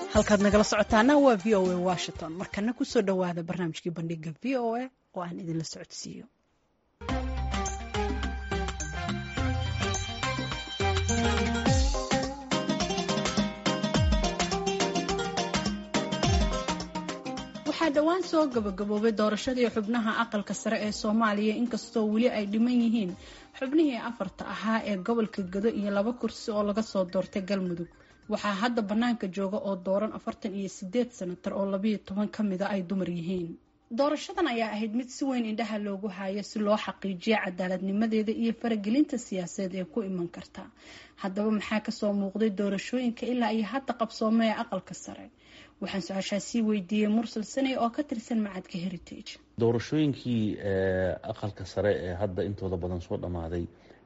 halkaad nagala socotaana waa v o a washington markana kusoo dhowaada barnaamijkii bandhiga v o a oo aan idinla socodsiiyo waxaa dhowaan soo gabagaboobay doorashadii xubnaha aqalka sare ee soomaaliya inkastoo weli ay dhiman yihiin xubnihii afarta ahaa ee gobolka gado iyo laba kursi oo laga soo doortay galmudug waxaa hadda bannaanka jooga oo dooran afartan iyo sideed sanatar oo labayo toban ka mida ay dumar yihiin doorashadan ayaa ahayd mid si weyn indhaha loogu haayo si loo xaqiijiyo cadaaladnimadeeda iyo faragelinta siyaasadeed ee ku iman karta haddaba maxaa kasoo muuqday doorashooyinka ilaa iyo hadda qabsoomay ee aqalka sare waxaan su-aashaa sii weydiiyey mursal saney oo ka tirsan macadka heritage doorashooyinkii aqalka sare ee hadda intooda badan soo dhammaaday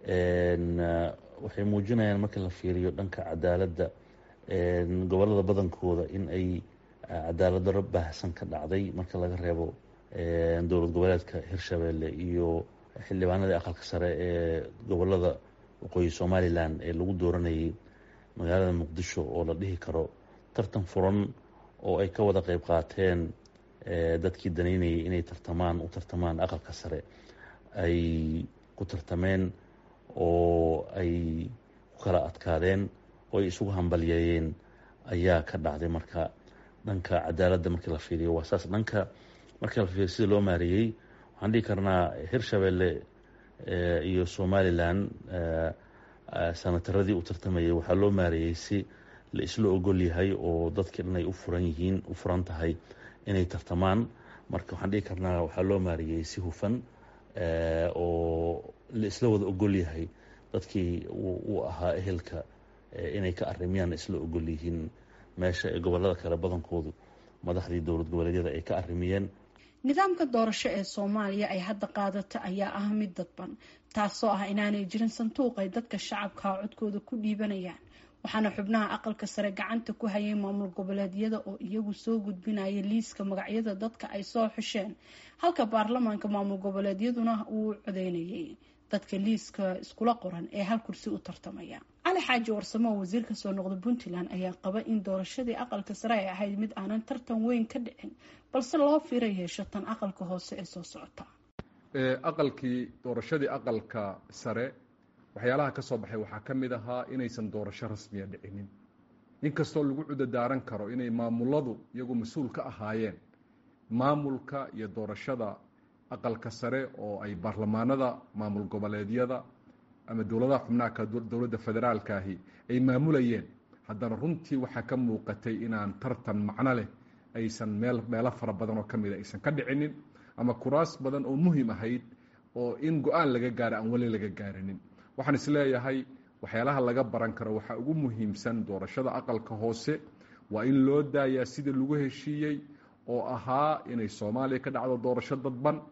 waxay muujinayaan marka la fiiriyo dhanka cadaaladda gobolada badankooda in ay cadaalad daro baahsan ka dhacday marka laga reebo dowlad goboleedka hirshabeelle iyo xildhibaanadii aqalka sare ee gobolada waqooyi somalilan ee lagu dooranayay magaalada muqdisho oo la dhihi karo tartan furan oo ay ka wada qeyb qaateen dadkii danaynayay inay tartamaan u tartamaan aqalka sare ay ku tartameen oo ay ku kala adkaadeen oo ay isugu hambalyeeyeen ayaa ka dhacday marka dhanka cadaaladda markii la fiiriyo waa saas dhanka markii la fiiriyo sida loo maareeyey waxaan dhihi karnaa hirshabeelle iyo somalilan sanataradii u tartamayay waxaa loo maareeyey si la isla ogol yahay oo dadkii dhan ay u furan yihiin u furan tahay inay tartamaan marka waxaan dhihi karnaa waxaa loo maareeyey si hufan oo la isla wada ogol yahay dadkii uu ahaa ehelka inay ka arimiyaan isla ogol yihiin meesha ee gobolada kale badankoodu madaxdii dowlad goboleedyada ay ka arimiyeen nidaamka doorasho ee soomaaliya ay hadda qaadato ayaa ah mid dadban taasoo ah inaanay jirin sanduuq ay dadka shacabka codkooda ku dhiibanayaan waxaana xubnaha aqalka sare gacanta ku hayay maamul goboleedyada oo iyagu soo gudbinaya liiska magacyada dadka ay soo xusheen halka baarlamaanka maamul goboleedyaduna uu codeynayay dadka liiska iskula qoran ee hal kursi u tartamaya cali xaaji warsamo oo wasiir ka soo noqda puntland ayaa qaba in doorashadii aqalka sare ay ahayd mid aanan tartan weyn ka dhicin balse loo fira yeesho tan aqalka hoose ee soo socota aqalkii doorashadii aqalka sare waxyaalaha ka soo baxay waxaa ka mid ahaa inaysan doorasho rasmiya dhicinin inkastoo lagu cudadaaran karo inay maamuladu iyagu mas-uul ka ahaayeen maamulka iyo doorashada aqalka sare oo ay baarlamaanada maamul goboleedyada ama dowladaha xubnaha dowladda federaalkaahi ay maamulayeen haddana runtii waxaa ka muuqatay inaan tartan macno leh aysan meel meelo fara badan oo ka mida aysan ka dhicinin ama kuraas badan oo muhim ahayd oo in go-aan laga gaaro aan weli laga gaarinin waxaan isleeyahay waxyaalaha laga baran karo waxaa ugu muhiimsan doorashada aqalka hoose waa in loo daayaa sidii lagu heshiiyey oo ahaa inay soomaaliya ka dhacdo doorasho dadban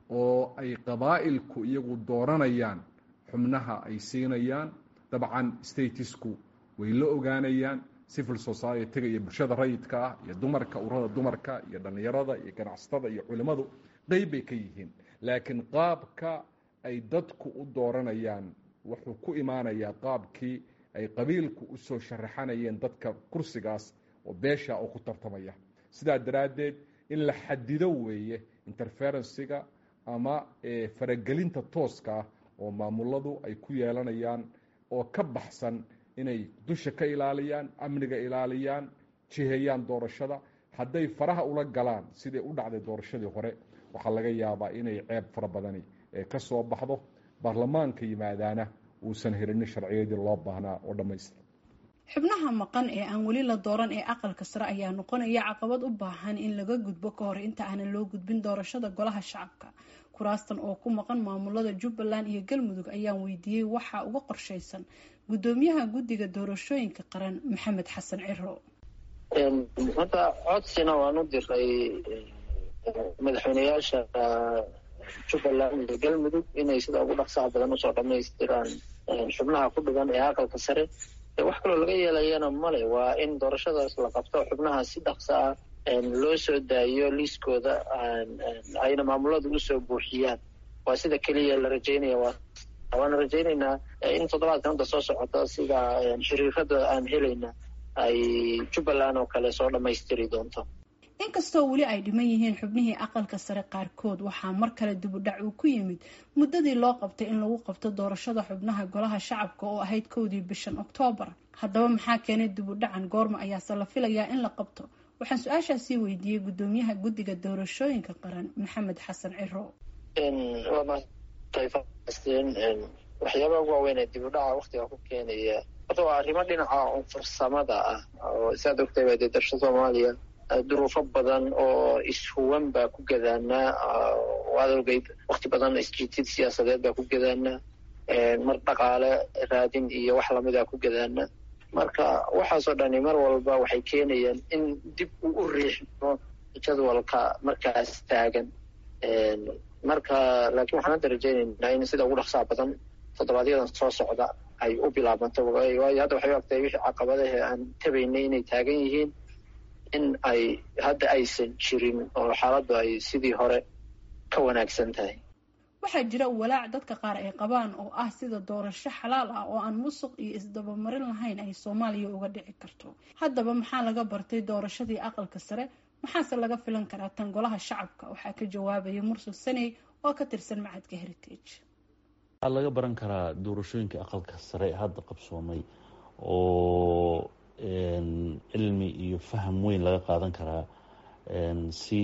oo ay qabaa'ilku iyagu dooranayaan xubnaha ay siinayaan dabcan statisku way la ogaanayaan civil society-ga iyo bulshada rayidka ah iyo dumarka urada dumarka iyo dhallinyarada iyo ganacsatada iyo culimmadu qeyb bay ka yihiin laakiin qaabka ay dadku u dooranayaan wuxuu ku imaanayaa qaabkii ay qabiilku u soo sharaxanayeen dadka kursigaas oo beesha oo ku tartamaya sidaa daraaddeed in la xadido weeye interferensiga ama faragelinta tooska ah oo maamuladu ay ku yeelanayaan oo ka baxsan inay dusha ka ilaaliyaan amniga ilaaliyaan jiheeyaan doorashada hadday faraha ula galaan siday u dhacday doorashadii hore waxaa laga yaabaa inay ceeb fara badani ka soo baxdo baarlamaanka yimaadaana uusan helinin sharciyadii loo baahnaa oo dhammaystira xubnaha maqan ee aan weli la dooran ee aqalka sare ayaa noqonaya caqabad u baahan in laga gudbo ka hor inta aanan loo gudbin doorashada golaha shacabka kuraastan oo ku maqan maamulada jubbaland iyo galmudug ayaan weydiiyey waxaa uga qorshaysan guddoomiyaha guddiga doorashooyinka qaran maxamed xasan ciro hadda codsina waan u diray madaxweyneyaasha jubbaland iyo galmudug inay sida ugu dhaqsaha badan usoo dhamaystiraan xubnaha ku dhigan ee aqalka sare wax kaloo laga yeelayana male waa in doorashadaas la qabto xubnaha si dhaqsa ah loo soo daayo liiskooda ayna maamuladu usoo buuxiyaan waa sida keliya la rajeynaya waana rajaynaynaa in toddobaadkan hadda soo socota sida xiriirada aan helayna ay jubbaland oo kale soo dhammaystiri doonto inkastoo weli ay dhiman yihiin xubnihii aqalka sare qaarkood waxaa mar kale dibudhac uu ku yimid muddadii loo qabtay in lagu qabto doorashada xubnaha golaha shacabka oo ahayd kowdii bishan oktoobar haddaba maxaa keenay dibudhacan goorma ayaase la filayaa in la qabto waxaan su-aashaasii weydiiyey guddoomiyaha guddiga doorashooyinka qaran maxamed xasan ciro waxyaabaha ugu waaweyn ee dibudhaca waktiga ku keenaya horta waa arrimo dhinaca farsamada ah oo saad ogtay baa dee darsha soomaaliya duruufo badan oo ishuwan baa ku gadaanaa waad ogeyd wakti badan isjiitid siyaasadeed baa ku gadaanaa mar dhaqaale raadin iyo wax lamida ku gadaanaa marka waxaasoo dhani mar walba waxay keenayaan in dib uu u riixmo jadwalka markaas taagan marka laakiin waxaan hadda rajaynaynaa in sida ugu dhaqsaa badan toddobaadyada soo socda ay u bilaabanto waayo hadda waxay ogtahay wixii caqabadahe aan tabaynay inay taagan yihiin in ay hadda aysan jirin oo xaaladdu ay sidii hore ka wanaagsan tahay waxaa jira walaac dadka qaar ay qabaan oo ah sida doorasho xalaal ah oo aan musuq iyo isdabamarin lahayn ay soomaaliya uga dhici karto haddaba maxaa laga bartay doorashadii aqalka sare maxaase laga filan karaa tan golaha shacabka waxaa ka jawaabaya mursal saney oo ka tirsan macadka heritage waxaa laga baran karaa doorashooyinka aqalka sare hadda qabsoomay oo cilmi iyo faham weyn laga qaadan karaa si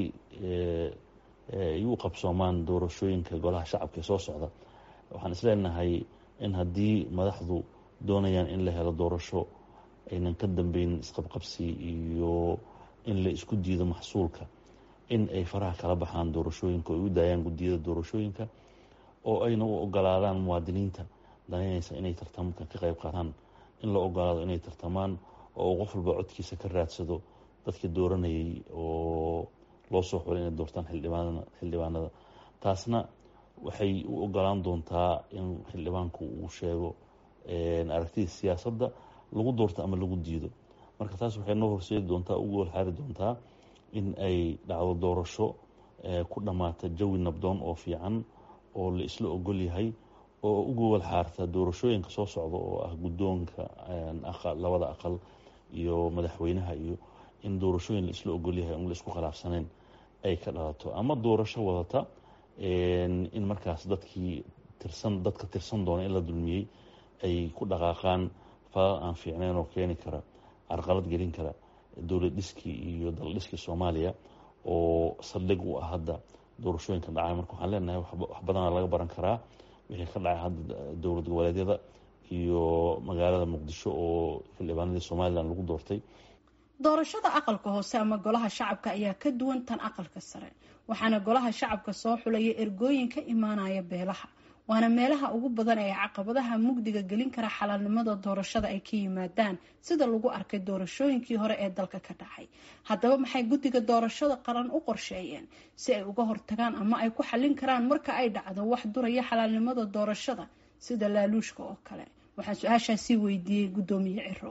ay u qabsoomaan doorashooyinka golaha shacabka ee soo socda waxaan isleenahay in haddii madaxdu doonayaan in la helo doorasho aynan ka dambeyn isqabqabsi iyo in la isku diido maxsuulka in ay faraha kala baxaan doorashooyinka oo ay u daayaan guddiyada doorashooyinka oo ayna u ogolaadaan muwaadiniinta danaynaysa inay tartamka ka qayb qaataan in la ogolaado inay tartamaan oo qof walba codkiisa ka raadsado dadka dooranayay oo loo soo xulay inay doortaan xildhibaanada taasna waxay u ogolaan doontaa in xildhibaanku uu sheego aragtida siyaasadda lagu doorto ama lagu diido marka taas waxay noo horseedi doontaa ugu walxaari doontaa in ay dhacdo doorasho ku dhammaata jawi nabdoon oo fiican oo la isla ogol yahay oo ugu walxaarta doorashooyinka soo socda oo ah guddoonka labada aqal iyo madaxweynaha iyo in doorashooyin la isla ogol yahay on la isku khilaafsanayn ay ka dhalato ama doorasho wadata in markaas dadkii tirsan dadka tirsan doona in la dulmiyey ay ku dhaqaaqaan falal aan fiicnayn oo keeni kara carqalad gelin kara dowlad dhiskii iyo dal dhiskii soomaaliya oo saldhig u ah hadda doorashooyinka dhacay marka waxaan leenahay wax badana laga baran karaa wixii ka dhacay hadda dowlad goboleedyada iyo magaalada muqdisho oo xildhibaanadii somalilan lagu doortay doorashada aqalka hoose ama golaha shacabka ayaa ka duwan tan aqalka sare waxaana golaha shacabka soo xulaya ergooyin ka imaanaya beelaha waana meelaha ugu badan ee caqabadaha mugdiga gelin kara xalaalnimada doorashada ay ka yimaadaan sida lagu arkay doorashooyinkii hore ee dalka ka dhacay haddaba maxay guddiga doorashada qaran u qorsheeyeen si ay uga hortagaan ama ay ku xallin karaan marka ay dhacdo wax duraya xalaalnimada doorashada sida laaluushka oo kale waxaan su-aashaasi weydiiyey guddoomiye ciro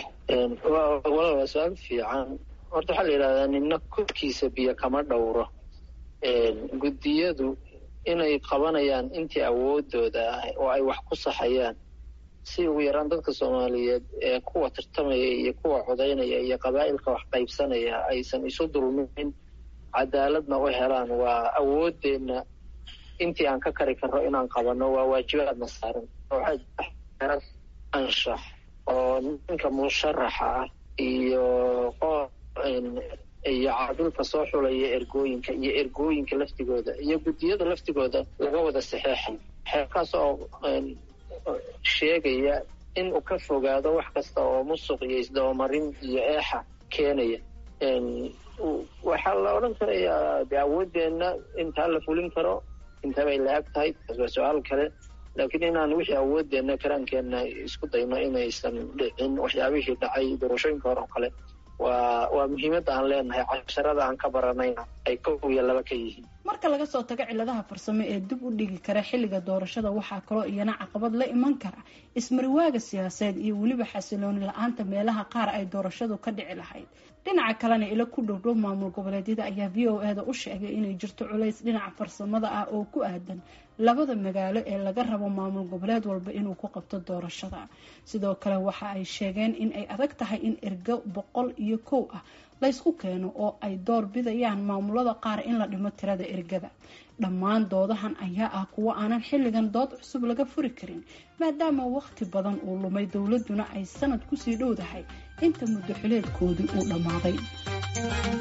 waa su-aal fiican horta waxaa la yidhahdaa nina korkiisa biyo kama dhowro guddiyadu inay qabanayaan intii awoodooda ah oo ay wax ku saxayaan si ugu yaraan dadka soomaaliyeed ee kuwa tartamaya iyo kuwa codaynaya iyo qabaa'ilka wax qaybsanaya aysan isu dulmin cadaaladna u helaan waa awoodeenna intii aan ka kari karno inaan qabanno waa waajibaadna saaran waxaa anshax oo ninka musharaxa ah iyo iyo caadilka soo xulaya ergooyinka iyo ergooyinka laftigooda iyo guddiyada laftigooda laga wada saxeexay xeerkaas oo sheegaya in uu ka fogaado wax kasta oo musuq iyo isdabamarin iyo eexa keenaya waxaa la odhan karayaa de awoodeenna intaa la fulin karo intabay la-ag tahay taas waa su-aal kale laakiin inaan wixii awoodeenna karaankeenna isku dayno inaysan dhicin waxyaabihii dhacay doorashooyinka hore oo kale waa waa muhiimadda aan leenahay casharada aan ka baranayna ay kow iyo laba ka yihiin marka laga soo tago ciladaha farsamo ee dib u dhigi kara xilliga doorashada waxaa kaloo iyana caqabad la iman kara ismariwaaga siyaasadeed iyo weliba xasilooni la-aanta meelaha qaar ay doorashadu ka dhici lahayd dhinaca kalena ilo ku dhowdhow maamul goboleedyada ayaa v o e da u sheegay inay jirto culays dhinaca farsamada ah oo ku aadan labada magaalo ee laga rabo maamul goboleed walba inuu ku qabto doorashada sidoo kale waxa ay sheegeen in ay adag tahay in ergo boqol iyo kow ah laysku keeno oo ay door bidayaan maamulada qaar in la dhimo tirada ergada dhammaan doodahan ayaa ah kuwo aanan xilligan dood cusub laga furi karin maadaama waqti badan uu lumay dowladuna ay sanad kusii dhowdahay inta muddo xileedkoodii uu dhammaaday